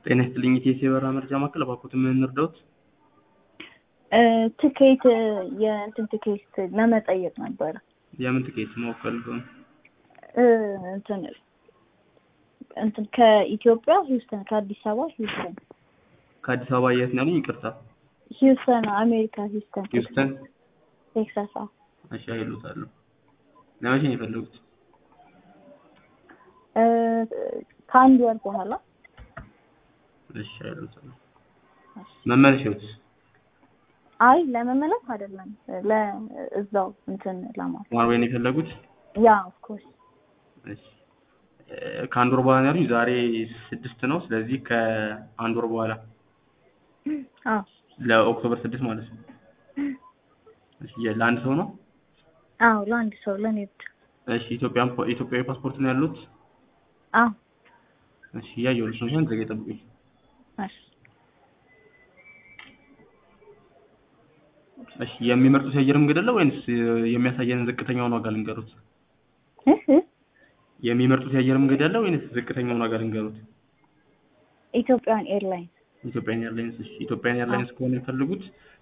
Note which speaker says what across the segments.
Speaker 1: ጤና ይስጥልኝ ኢቴስ የበረራ መረጃ ማዕከል እባክዎትን ምን እንርዳዎት?
Speaker 2: ትኬት የእንትን ትኬት ለመጠየቅ ነበረ።
Speaker 1: የምን ትኬት ማወቅ ፈልገው ነው?
Speaker 2: እንትን እንትን ከኢትዮጵያ ሂውስተን ከአዲስ አበባ ሂውስተን
Speaker 1: ከአዲስ አበባ የት ነው ያሉኝ? ይቅርታ
Speaker 2: ሂውስተን አሜሪካ ሂውስተን
Speaker 1: ሂውስተን።
Speaker 2: ቴክሳስ። አዎ።
Speaker 1: እሺ አይሉታለሁ። ለመቼ ነው የፈለጉት?
Speaker 2: ከአንድ ወር በኋላ
Speaker 1: እሺ አይሉታለሁ። መመለሻዎት?
Speaker 2: አይ ለመመለስ አይደለም ለእዛው እንትን ለማለት
Speaker 1: ኖርዌይ ነው የፈለጉት?
Speaker 2: ያ ኦፍኮርስ
Speaker 1: እሺ ከአንድ ወር በኋላ ነው ያሉኝ። ዛሬ ስድስት ነው። ስለዚህ ከአንድ ወር በኋላ
Speaker 2: አዎ
Speaker 1: ለኦክቶበር ስድስት ማለት ነው። እሺ ለአንድ ሰው ነው?
Speaker 2: አዎ ለአንድ ሰው ለኔ ብቻ።
Speaker 1: እሺ ኢትዮጵያን ኢትዮጵያዊ ፓስፖርት ነው ያሉት?
Speaker 2: አዎ
Speaker 1: እሺ እያየሁልሽ ነው። ሻን ዘገ ጠብቁኝ።
Speaker 2: እሺ
Speaker 1: እሺ የሚመርጡት የአየር መንገድ አለ ወይንስ የሚያሳየንን ዝቅተኛውን ዋጋ ልንገሩት?
Speaker 2: እህ
Speaker 1: የሚመርጡት የአየር መንገድ አለ ወይንስ ዝቅተኛውን ዋጋ ልንገሩት?
Speaker 2: ኢትዮጵያን ኤርላይንስ
Speaker 1: ኢትዮጵያን ኤርላይንስ። እሺ ኢትዮጵያን ኤርላይንስ ከሆነ የሚፈልጉት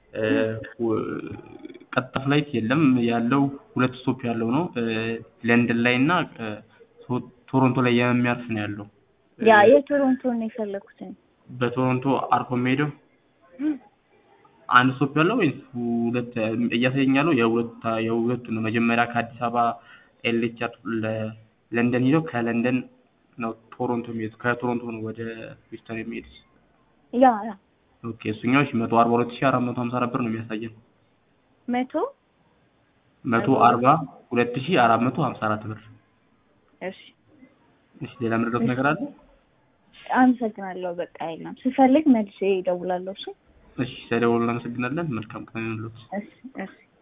Speaker 1: ቀጥታ ፍላይት የለም። ያለው ሁለት ስቶፕ ያለው ነው። ለንደን ላይ እና ቶሮንቶ ላይ የሚያርፍ ነው ያለው።
Speaker 2: ያ የቶሮንቶን ነው የፈለኩት እኔ።
Speaker 1: በቶሮንቶ አርፎ የሚሄደው አንድ ስቶፕ ያለው ወይስ ሁለት እያሳየኝ ያለው የሁለት የሁለቱ ነው። መጀመሪያ ከአዲስ አበባ ኤልኤችአር ለንደን ሄደው ከለንደን ነው ቶሮንቶ የሚሄዱት። ከቶሮንቶ ነው ወደ ሂውስተን የሚሄዱት።
Speaker 2: ያ ያ
Speaker 1: ኦኬ እሱኛው እሺ መቶ አርባ ሁለት ሺህ አራት መቶ ሀምሳ አራት ብር ነው የሚያሳየን።
Speaker 2: መቶ
Speaker 1: መቶ አርባ ሁለት ሺህ አራት መቶ ሀምሳ አራት ብር።
Speaker 2: እሺ
Speaker 1: እሺ ሌላ ምንድነው ነገር አለ?
Speaker 2: አመሰግናለሁ። በቃ የለም ስፈልግ መልሼ እደውላለሁ። እሺ
Speaker 1: እሺ ስለደወሉ እናመሰግናለን። መልካም ቀን ይሁንልዎት።
Speaker 2: እሺ እሺ